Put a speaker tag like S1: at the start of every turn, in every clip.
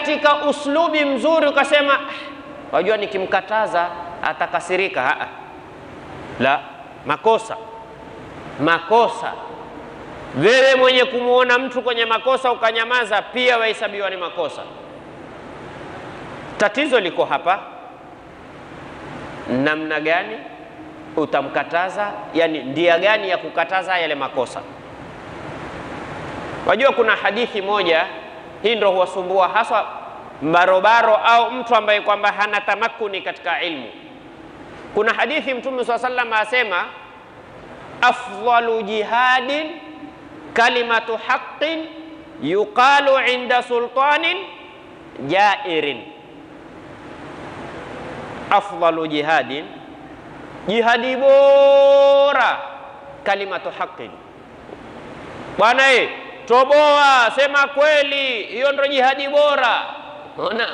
S1: katika uslubi mzuri ukasema "Ah, wajua nikimkataza atakasirika. Aa, la makosa makosa. Wewe mwenye kumwona mtu kwenye makosa ukanyamaza, pia wahesabiwa ni makosa. Tatizo liko hapa, namna gani utamkataza, yani ndia gani ya kukataza yale makosa. Wajua kuna hadithi moja hii ndo huwasumbua haswa barobaro au mtu ambaye kwamba hana tamakuni katika ilmu. Kuna hadithi Mtume swalla sallam asema, afdalu jihadin kalimatu haqqin yuqalu inda sultanin jairin. Afdalu jihadin, jihadi bora kalimatu haqqin. Bwana e, toboa, sema kweli, hiyo ndo jihadi bora. Ona,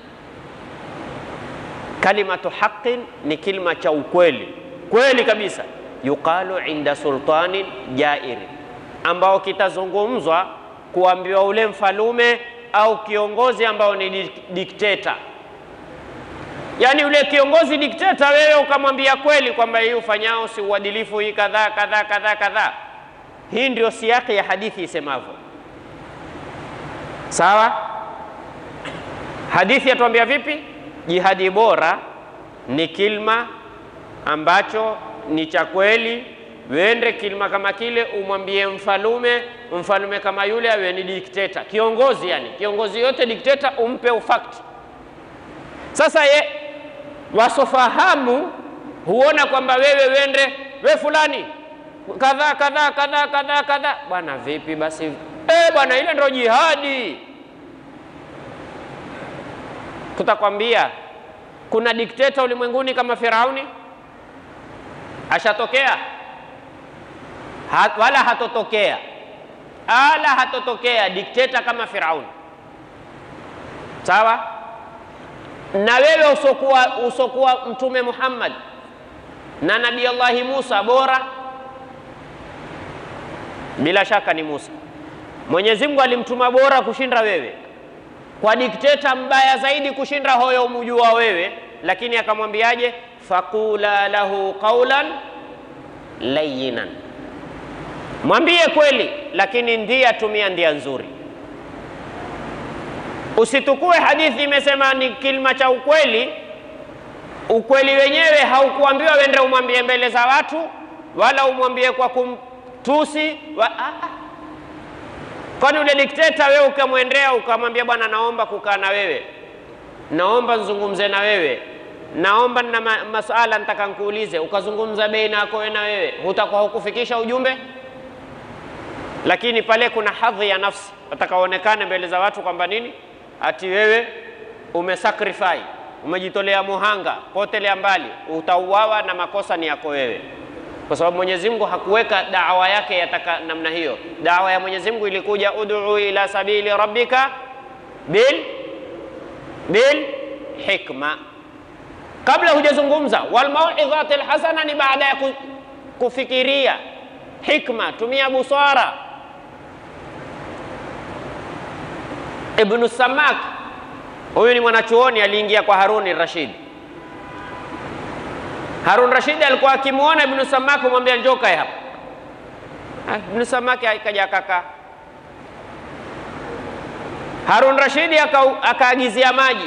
S1: kalimatu haqqin ni kilima cha ukweli, kweli kabisa. Yuqalu inda sultanin jair, ambao kitazungumzwa kuambiwa ule mfalume au kiongozi ambao ni dik- dikteta. Yaani ule kiongozi dikteta, wewe ukamwambia kweli kwamba hii ufanyao si uadilifu, hii kadhaa kadhaa kadhaa kadhaa. Hii ndio siyaki ya hadithi isemavyo. Sawa? Hadithi yatuambia vipi? Jihadi bora ni kilma ambacho ni cha kweli. Wende kilma kama kile, umwambie mfalume, mfalume kama yule awe ni dikteta, kiongozi. Yani kiongozi yote dikteta, umpe ufakti. Sasa ye wasofahamu huona kwamba wewe wende we fulani kadhaa kadhaa kadhaa kadhaa kadhaa, bwana vipi basi? Eh bwana, ile ndio jihadi. Tutakwambia kuna dikteta ulimwenguni kama Firauni? Ashatokea? Ha, wala hatotokea, ala hatotokea dikteta kama Firauni. Sawa? Na wewe usokuwa, usokuwa Mtume Muhammad na Nabii Allahi Musa bora bila shaka ni Musa. Mwenyezi Mungu alimtuma bora kushinda wewe, kwa dikteta mbaya zaidi kushinda hoyo umjua wewe, lakini akamwambiaje? faqula lahu qawlan layyinan, mwambie kweli, lakini ndia tumia ndia nzuri. Usitukue hadithi imesema ni kilima cha ukweli, ukweli wenyewe haukuambiwa wende umwambie mbele za watu, wala umwambie kwa kumtusi wa, ah, ah. Kwani ule dikteta wewe ukamwendea ukamwambia, bwana, naomba kukaa na wewe, naomba nzungumze na wewe, naomba na ma masuala nitaka nkuulize, ukazungumza baina yako wewe na wewe, hutakuwa hukufikisha ujumbe. Lakini pale kuna hadhi ya nafsi, watakaonekane mbele za watu kwamba nini, ati wewe umesacrifice, umejitolea muhanga, potelea mbali, utauawa na makosa ni yako wewe kwa sababu Mwenyezi Mungu hakuweka dawa yake yataka namna hiyo. Dawa ya Mwenyezi Mungu ilikuja ud'u ila sabili rabbika bil bil hikma, kabla hujazungumza. Wal mauidhati alhasana ni baada ya ku- kufikiria. Hikma, tumia busara. Ibnu Samak huyu ni mwanachuoni aliingia kwa Haruni Rashid Harun Rashid alikuwa akimwona Ibnu Samaki kumwambia njoo kae hapa. Ah, Ibnu Samaki akaja akakaa. Harun Rashidi aka- akaagizia maji.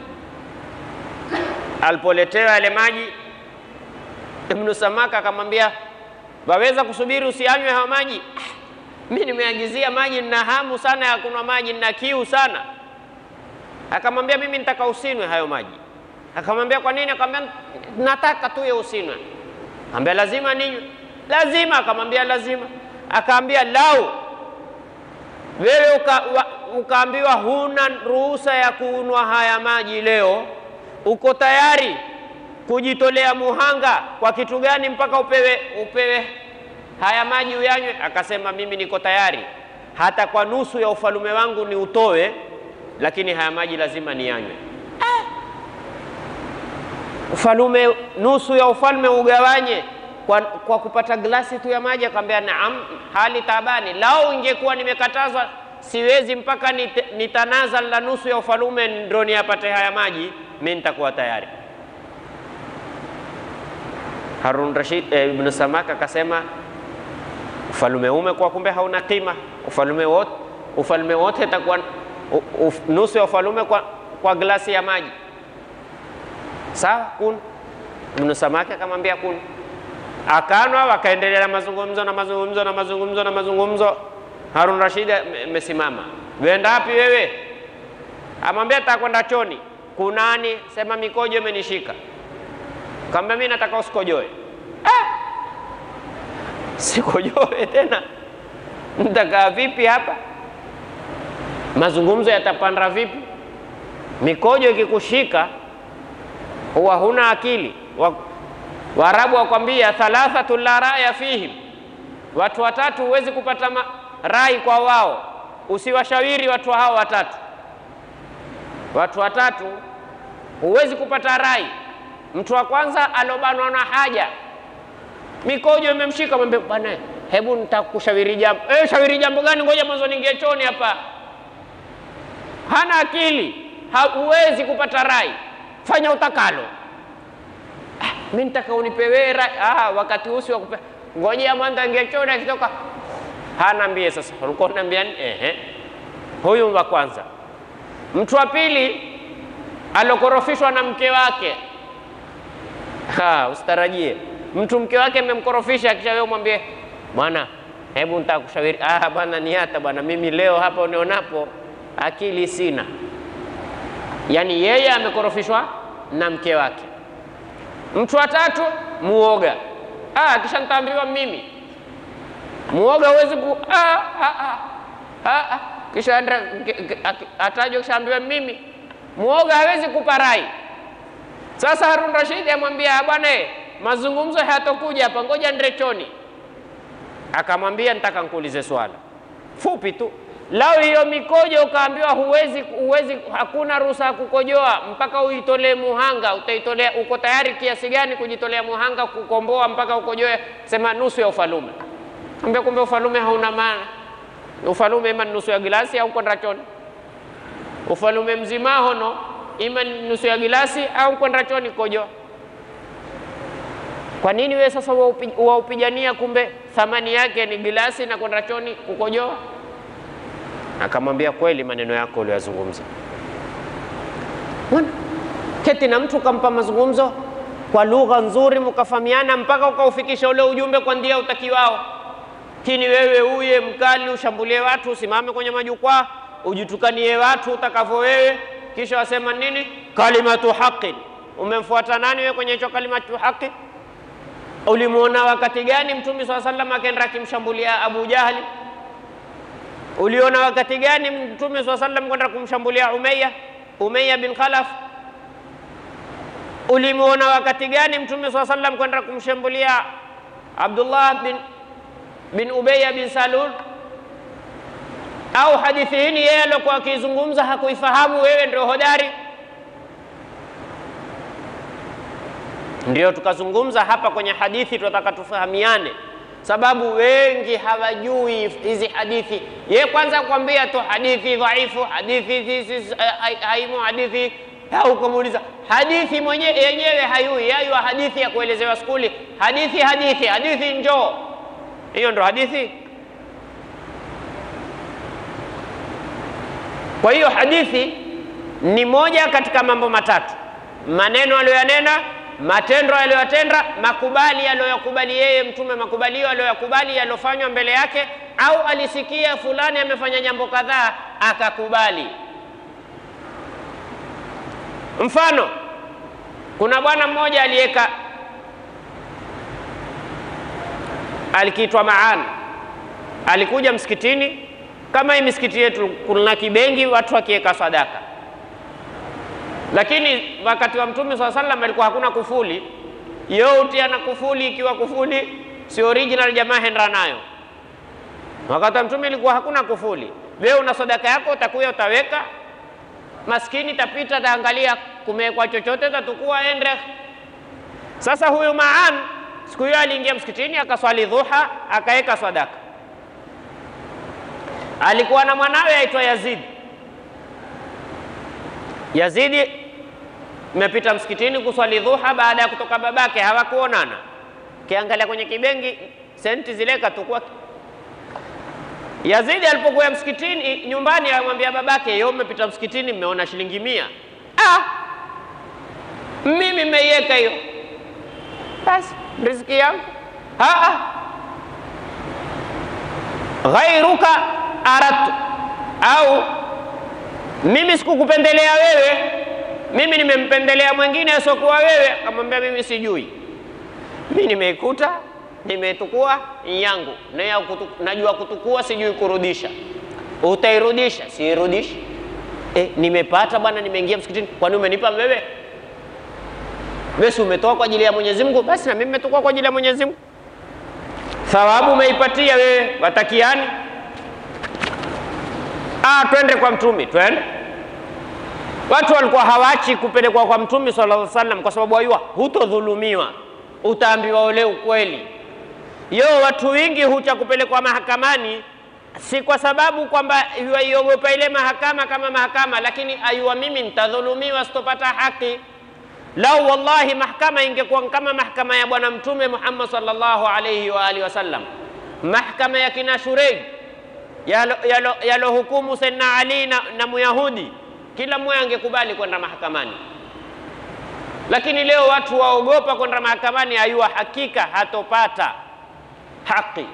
S1: Alipoletewa yale maji, Ibnu Samaki akamwambia waweza kusubiri usianywe hayo maji? "Ah, Mi nimeagizia maji, nina hamu sana ya kunywa maji, nina kiu sana. Akamwambia mimi nitaka usinwe hayo maji. Akamwambia kwa nini? Akamwambia nataka tu ya usinwe. Akamwambia lazima ninywe, lazima. Akamwambia lazima. Akaambia lau wewe uka, wa, ukaambiwa huna ruhusa ya kunywa haya maji leo, uko tayari kujitolea muhanga kwa kitu gani mpaka upewe, upewe haya maji uyanywe? Akasema mimi niko tayari hata kwa nusu ya ufalume wangu ni utoe, lakini haya maji lazima niyanywe. Ufalume, nusu ya ufalme ugawanye kwa, kwa kupata glasi tu ya maji? Akamwambia naam, hali tabani. Lao ingekuwa nimekatazwa siwezi mpaka nit- nitanazal la nusu ya ufalume ndo niyapate haya maji, mi nitakuwa tayari. Harun Rashid eh, Ibn Samaka akasema ufalume umekuwa kumbe hauna kima, ufalume wote ufalume wote itakuwa u- uf- nusu ya ufalume kwa, kwa glasi ya maji. Sawa, kun Ibn Samaki akamwambia kun, akanwa, wakaendelea na mazungumzo na mazungumzo na mazungumzo na mazungumzo. Harun Rashid ame- amesimama, wenda wapi wewe? Amwambia takwenda choni. Kunani? Sema mikojo imenishika. Kaambia mimi nataka usikojoe. Ah! Sikojoe tena, nitakaa vipi hapa? Mazungumzo yatapanda vipi? Mikojo ikikushika huwa huna akili. Wa- Waarabu wakwambia thalathatu la raya fihim, watu watatu huwezi kupata ma- rai kwa wao, usiwashawiri watu hao watatu. Watu watatu huwezi kupata rai. Mtu wa kwanza alobanwa na haja, mikojo imemshika, mwambie bwana, hebu nitakushauri jambo. Eh, shauri jambo gani? Ngoja mwanzo niingie chooni hapa. Hana akili, huwezi kupata rai, fanya utakalo. Ah, mi nitaka unipe wewe rai. Ah, wakati usi wa kupe ngojea mwanzo aingie chooni, akitoka hana mbie. Sasa ulikuwa unaambia nini? Ehe, huyu wa kwanza. Mtu wa pili alokorofishwa na mke wake Ha, usitarajie mtu mke wake amemkorofisha, kisha wewe mwambie bwana, hebu nitaka kushauri. Ah bwana, ni hata bwana, mimi leo hapa unionapo akili sina. Yaani yeye amekorofishwa na mke wake. Mtu wa tatu muoga. Ah, kisha nitaambiwa mimi muoga huwezi ku ah, ah, ah, ah, ah. Kisha andra atajwa, kisha ambiwa mimi muoga hawezi kupa rai. Sasa Harun Rashid amwambia bwana, eh, mazungumzo hayatokuja hapa, ngoja nende choni. Akamwambia nitaka nkuulize swala fupi tu. Lau hiyo mikojo ukaambiwa huwezi, huwezi, hakuna ruhusa ya kukojoa mpaka uitolee muhanga, utaitolea, uko tayari kiasi gani kujitolea muhanga kukomboa mpaka ukojoe? Sema nusu ya ufalume. Ambia kumbe ufalume hauna maana. Ufalume ima ni nusu ya gilasi au kwenda choni. Ufalume mzima hono ima ni nusu ya gilasi au kwenda choni kojoa. Kwa nini wewe sasa waupi- waupigania, kumbe thamani yake ni gilasi na kwenda choni kukojoa? Akamwambia kweli, maneno yako uliyozungumza. Mbona keti na mtu ukampa mazungumzo kwa lugha nzuri, mkafahamiana mpaka ukaufikisha ule ujumbe kwa ndia utakiwao. Lakini wewe uye mkali, ushambulie watu, usimame kwenye majukwaa, ujitukanie watu utakavyo wewe, kisha wasema nini? Kalimatu haqin. Umemfuata nani wewe kwenye hicho kalimatu haqi? Ulimwona wakati gani Mtume swalla sallam akaenda akimshambulia Abu Jahli? Uliona wakati gani Mtume swalla sallam kwenda kumshambulia Umayya Umayya bin Khalaf? Ulimwona wakati gani Mtume swalla sallam kwenda kumshambulia Abdullah bin bin Ubayya bin Salul? Au hadithi hii yeye alikuwa akizungumza hakuifahamu, wewe ndio hodari? Ndio tukazungumza hapa kwenye hadithi, tunataka tufahamiane, sababu wengi hawajui hizi hadithi. Ye kwanza kuambia tu hadithi dhaifu, hadithi hizi haimu, hadithi au kumuuliza hadithi mwenye yenyewe hayui, yayua hadithi ya kuelezewa skuli, hadithi hadithi hadithi, njoo hiyo ndo hadithi. Kwa hiyo hadithi ni moja katika mambo matatu: maneno aliyoyanena, matendo aliyoyatenda, makubali aliyoyakubali yeye Mtume, makubalio aliyoyakubali yaliyofanywa mbele yake, au alisikia fulani amefanya jambo kadhaa akakubali. Mfano, kuna bwana mmoja aliyeka alikiitwa Maan, alikuja msikitini kama hii misikiti yetu, kuna kibengi watu wakiweka sadaka lakini wakati wa Mtume swalla sallam alikuwa hakuna kufuli. Yote ana kufuli, ikiwa kufuli si original, jamaa hendra nayo. Wakati wa Mtume ilikuwa hakuna kufuli. Wewe una sadaka yako, utakuya utaweka, maskini tapita, taangalia kumewekwa chochote, tatukua ende. Sasa huyu Maan siku hiyo aliingia msikitini akaswali dhuha, akaweka sadaka. alikuwa na mwanawe aitwa Yazidi. Yazidi imepita msikitini kuswali dhuha baada ya kutoka babake, hawakuonana. Kiangalia kwenye kibengi, senti zile katukua. Yazidi alipokuwa msikitini nyumbani, amwambia babake, yo mmepita msikitini, mmeona shilingi mia. Ah, mimi mmeiweka hiyo, basi riziki yangu. Ah, ah. ghairuka aradtu au mimi sikukupendelea wewe, mimi nimempendelea mwingine asiokuwa wewe. Akamwambia mimi sijui, mimi nimeikuta, nimeitukua yangu, na ya kutu, najua kutukua, sijui kurudisha. Utairudisha? Siirudishi. E, nimepata bwana, nimeingia msikitini. Kwani umenipa wewe? Wewe si umetoa kwa ajili ya Mwenyezi Mungu? Basi na mimi nimetukua kwa ajili ya Mwenyezi Mungu, thawabu umeipatia wewe, watakiani Ah, twende kwa mtumi, twende. Watu walikuwa hawachi kupelekwa kwa mtumi sallallahu alaihi wasallam kwa sababu wajua hutodhulumiwa, utaambiwa ule ukweli. Yo, watu wengi hucha kupelekwa mahakamani si kwa sababu kwamba waiogopa ile mahakama kama mahakama, lakini ayua mimi nitadhulumiwa, sitopata haki. Lau wallahi mahakama ingekuwa kama mahakama ya Bwana Mtume Muhammad sallallahu alaihi wa alihi wasallam, mahakama ya kina Shureid yalohukumu yalo Sayyidina Ali na, na Muyahudi, kila mmoja angekubali kwenda mahakamani. Lakini leo watu waogopa kwenda mahakamani, ayua hakika hatopata haki.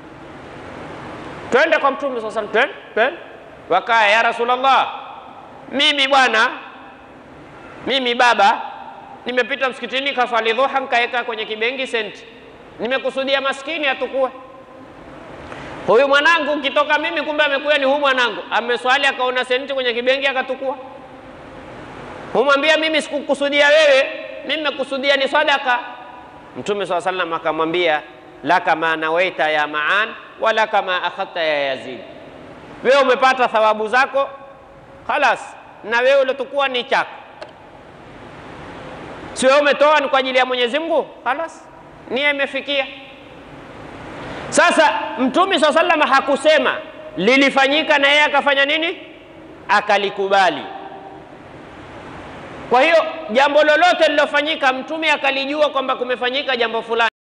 S1: Twende kwa Mtume sasa, twende twende. Wakaya, ya Rasulullah, mimi bwana, mimi baba, nimepita msikitini kaswali dhuha, nkaweka kwenye kibengi senti, nimekusudia maskini atukue huyu mwanangu ukitoka mimi, kumbe amekuya ni huyu mwanangu, ameswali akaona senti kwenye kibengi akatukua. Humwambia mimi sikukusudia wewe, mimi nimekusudia ni sadaka. Mtume swalla sallam akamwambia laka ma nawaita ya maan wala kama akhadta ya Yazid, wewe umepata thawabu zako khalas, na wewe uliotukua ni chako, si wewe umetoa ni kwa ajili ya Mwenyezi Mungu, khalas, nia imefikia. Sasa Mtume saa salama hakusema lilifanyika na yeye akafanya nini? Akalikubali. Kwa hiyo jambo lolote lilofanyika, Mtume akalijua kwamba kumefanyika jambo fulani.